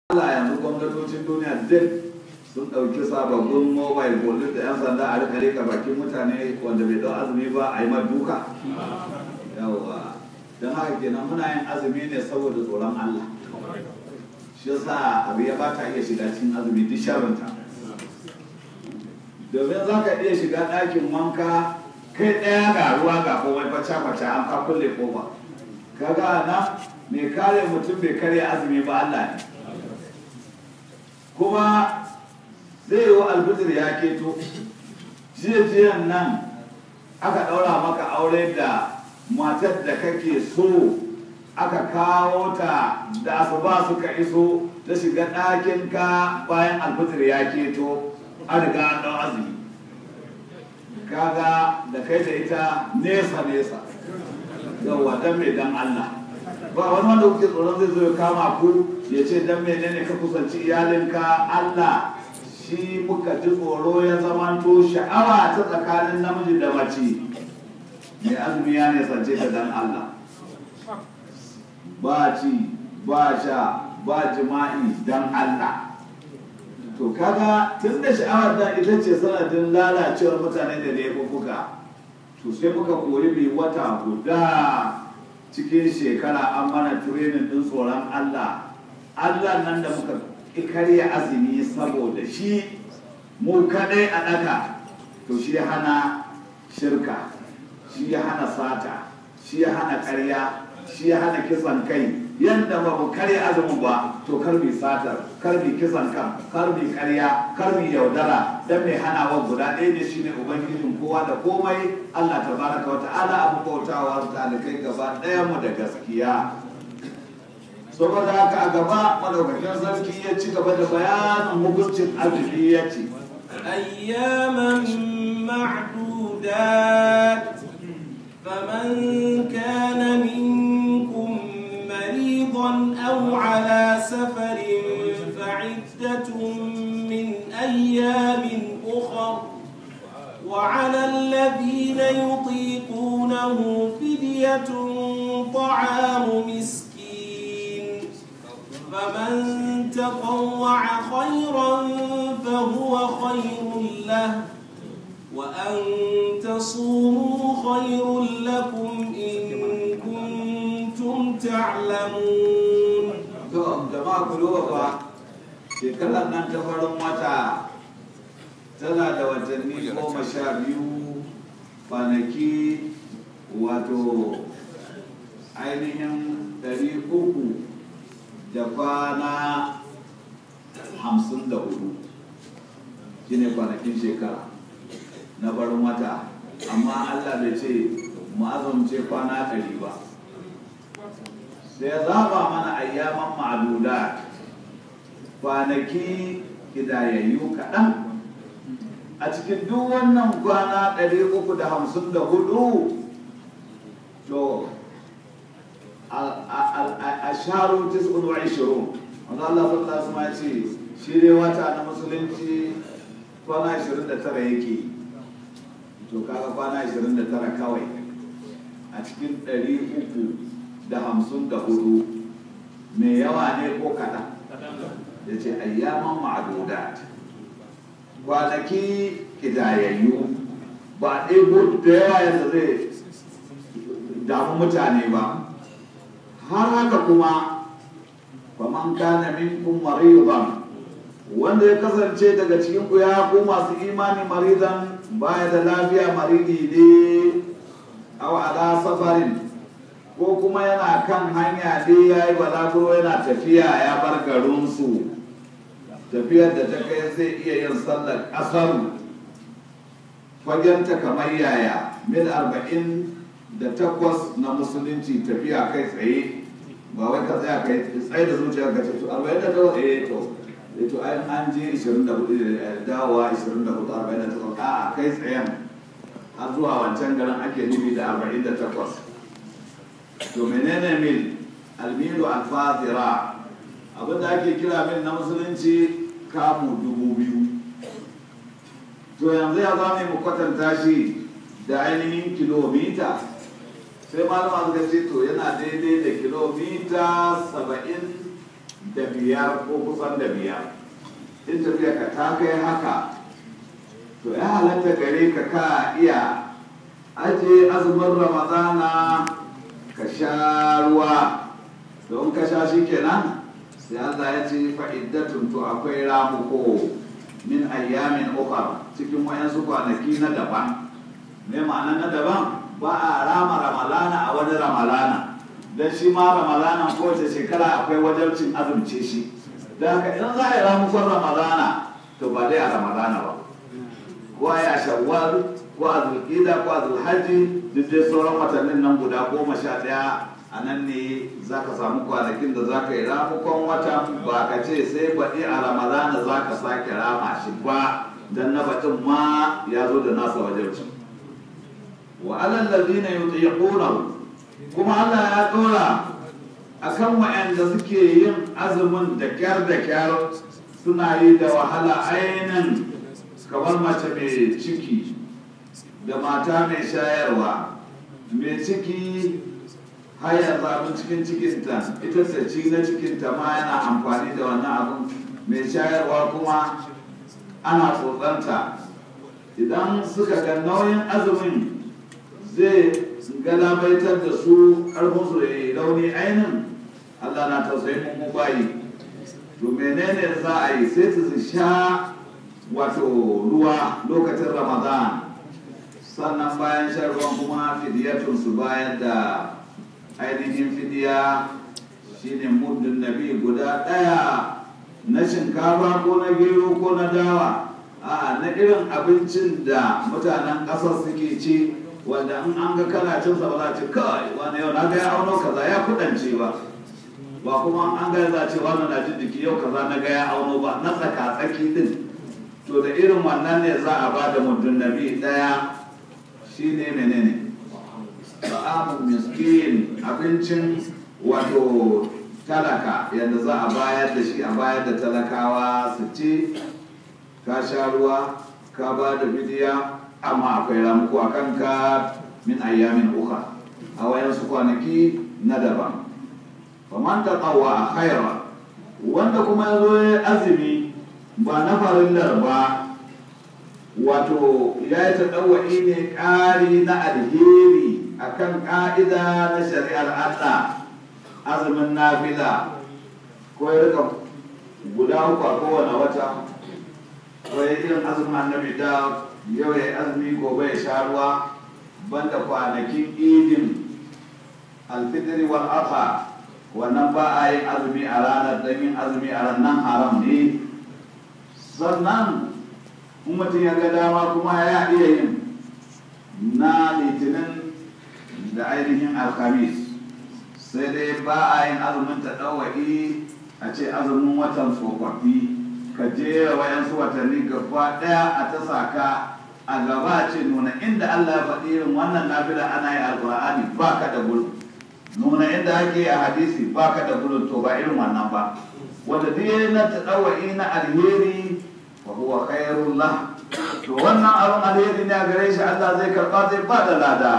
Allah yanzu gwamnatocin duniya duk sun ɗauki sababbin mobile police da 'yan sanda a rika rika bakin mutane wanda bai ɗau azumi ba a yi ma duka yawa don haka kenan muna yin azumi ne saboda tsoron Allah shi yasa abu ya bata iya shiga cikin azumi duk sharrinta domin za ka iya shiga ɗakin wanka kai ɗaya ga ruwa ga komai faca-faca an ka kulle kofa kaga na mai kare mutum bai karya azumi ba Allah ne kuma zai yi wa alfitir ya keto jiyan nan aka ɗaura maka aure da matar da kake so aka kawo ta da asuba suka iso ta shiga ɗakinka bayan alfitir ya keto an riga an ɗau azumi kaga da kai da ita nesa nesa yawwa dan mai dan Allah ba wani wanda kuke tsoron zai zo ya kama ku ya ce dan menene ka kusanci iyalinka Allah shi muka ji tsoro ya zamanto sha'awa ta tsakanin namiji da mace mai azumi ya nisance ta dan Allah ba ci ba sha ba jima'i dan Allah to kaga tun da sha'awar da ita ce sanadin lalacewar mutane da laifuka to sai muka koyi mai wata guda cikin shekara an mana tirenin din tsoron Allah Allah nan da muka karya azumi saboda shi mu kadai a ɗaka to shi ya hana shirka shi ya hana sata shi ya hana ƙarya shi ya hana kisan kai yadda ba mu karya azumin ba to kar mi satar kar mi kisan kan kar mi karya kar mi yaudara dan mai hanawa guda ɗaya ne shine ubangijin kowa da komai Allah tabaraka wa ta'ala abu bautawa talikai gaba ɗaya mu da gaskiya saboda haka a gaba madaukakin sarki ya ci gaba da bayanin hukuncin azumi ya ce أياما معدودات فمن كان منكم مريضا أو على سفر فعدة من أيام أخر وعلى الذين يطيقونه فدية طعام مسكين فمن تطوع خيرا فهو خير له وأن تصوموا خير لكم إن كنتم تعلمون to jama'a ku duba fa shekarar nan ta farin wata tana da watanni goma sha biyu kwanaki wato ainihin ɗari uku da kwana hamsin da hudu shine kwanakin shekara na farin wata amma allah bai ce mu azumce kwana ɗari ba sai zaba mana ayyaman ma'aduda kwanaki kidayayyu kaɗan a cikin duk wannan kwana 354 to a sharu tis'un wa ishirun wanda Allah sallallahu alaihi ce shi ne wata na musulunci kwana 29 yake to kaga kwana 29 kawai a cikin 300 da hamsin da hudu mai yawa ne ko kaɗan ya ce ayyaman ma'adudat kwanaki kidayayyu ba ɗebo da yawa yadda zai damu mutane ba har haka kuma faman kana minkum maridan wanda ya kasance daga cikin ku ya ku masu imani maridan baya da lafiya maridi ne aw ala safarin ko kuma yana kan hanya ne ya yi balaguro yana tafiya ya bar garinsu tafiyar da ta kai zai iya yin sallar ƙasar fagenta kamar yaya mil arba'in da takwas na musulunci tafiya kai tsaye ba wai ka tsaya kai tsaye da zuciya ka ce to arba'in da takwas eh to eh to ai an je ishirin da hudu dawowa ishirin da hudu arba'in da takwas a'a kai tsayen har zuwa wancan garin ake nufi da arba'in da takwas to menene mil almilu alfazira abinda ake kira mil na musulunci kamu dubu biyu to yanzu ya zama mu kwatanta shi da ainihin kilomita sai malama suka ce to yana daidai da kilomita saba'in da biyar ko kusan da biyar in tafiya ka ta kai haka to ya halatta gare ka ka iya aje azumin ramadana ka sha ruwa don ka sha shi kenan sai Allah ya ce fa'iddatun to akwai ramuko min ayyamin ukhra cikin wayansu kwanaki na daban me ma'ana na daban ba a rama ramalana a wani ramalana don shi ma ramalana kowace shekara akwai wajabcin azumce shi da haka idan za a yi ramukon ramalana to ba dai a ramalana ba ko a yi a shawwal ko a zulƙida ko a zulhaji duk dai sauran watannin nan guda goma sha ɗaya a nan ne za ka samu kwanakin da za ka yi ramukon watan ba ka ce sai baɗi a ramalana za ka sake rama shi ba don na baɗin ma ya zo da nasa wajabcin wa alal ladina yutiqunahu kuma Allah ya dora akan waɗanda suke yin azumin da kyar da kyar suna yi da wahala ainin kamar mace mai ciki da mata mai shayarwa mai ciki har yanzu abin cikin cikinta ita ta ci na cikinta ma yana amfani da wannan abin mai shayarwa kuma ana tsotsanta idan suka ga nauyin azumin zai galabaitar da su ƙarfinsu da ya rauni ainihin Allah na tausayin mu bayi to menene za a yi sai su sha wato ruwa lokacin ramadan sannan bayan shan ruwan kuma fidiyatun su bayar da ainihin fidiya shine muddin nabi guda ɗaya na shinkafa ko na gero ko na dawa a na irin abincin da mutanen ƙasar suke ci wanda in an ga kana cin sa ba za ce kai wani yau na ga ya auno kaza ya kudance ba ba kuma an ga za ce wani na jin jiki yau kaza na ga ya auno ba na tsaka tsaki din to da irin wannan ne za a ba da mutum nabi daya shine menene ta'amun miskin abincin wato talaka yadda za a bayar da shi a bayar da talakawa su ci ka sha ruwa ka ba da bidiya amma akwai ramuku a kanka min ayyamin uka a wayansu kwanaki na daban faman ta tsawa a khaira wanda kuma ya zo ya azumi ba na farillar ba wato ya yi taɗawa'i ne ƙari na alheri akan ƙa'ida na shari'ar Allah azumin nafila ko ya rika guda uku a kowane wata ko ya irin azumin annabi da yau ya yi azumi gobe ya sha ruwa banda kwanakin idin alfitri wal adha wannan ba a yin azumi a ranar don yin azumi a ranar haram ne sannan in mutum ya ga dama kuma ya iya yin na litinin da ainihin alhamis sai dai ba a yin azumin ta ɗawa'i a ce azumin watan tsofaffi ka jera wayansu watanni gaba ɗaya a ta saka a gaba ce nuna inda Allah ya faɗi irin wannan nafila ana yi alƙur'ani ba ka da gudu nuna inda ake a hadisi ba ka da gudu to ba irin wannan ba wanda duk na taɗawa'i na alheri wa huwa khairul lah to wannan abin alheri ne a gare shi Allah zai karɓa zai ba da lada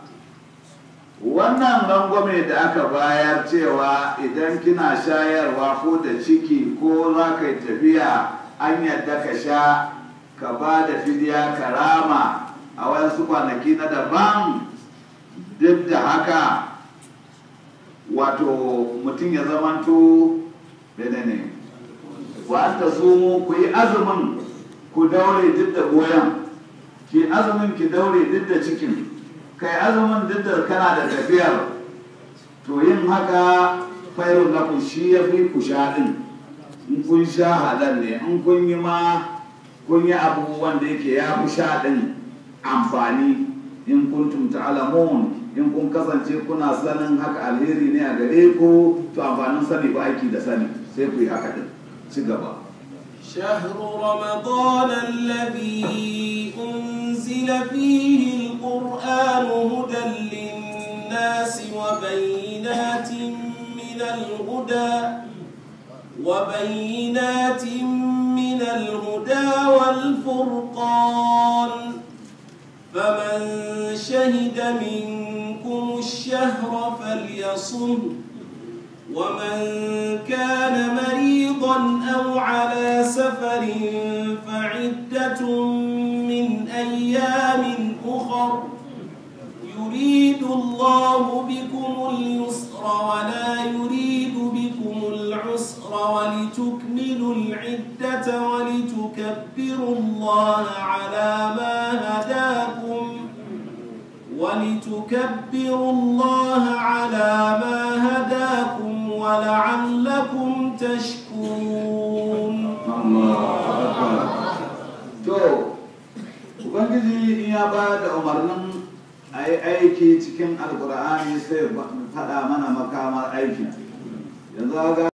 wannan rangwame da aka bayar cewa idan kina shayarwa ko da ciki ko za ka yi tafiya an yadda ka sha ka ba da fidiya karama a wasu kwanaki na daban duk da haka wato mutum ya zamanto menene wa ta sumu ku yi azumin ku daure duk da goyon ki azumin ki daure duk da cikin kai azumin duk da kana da tafiyar to yin haka fairun na ku shi ya fi ku sha din in kun sha halal ne in kun yi ma kun yi abu wanda yake ya fi sha din amfani in kuntum ta'lamun in kun kasance kuna sanin haka alheri ne a gare ku to amfanin sani ba aiki da sani sai ku yi haka din ci gaba شهر رمضان الذي أنزل فيه القرآن هدى للناس وبينات من الهدى وبينات من الهدى والفرقان فمن شهد منكم الشهر فليصم ومن كان مريضا أو على سفر فعدة من أيام أخر يريد الله بكم اليسر ولا يريد بكم العسر ولتكملوا العدة ولتكبروا الله على ما هداكم ولتكبروا الله على ما هداكم ولعلكم تشكرون to ubangiji in ya ba da umarnin a yi aiki cikin alkur'ani sai faɗa mana makamar aikin yanzu ga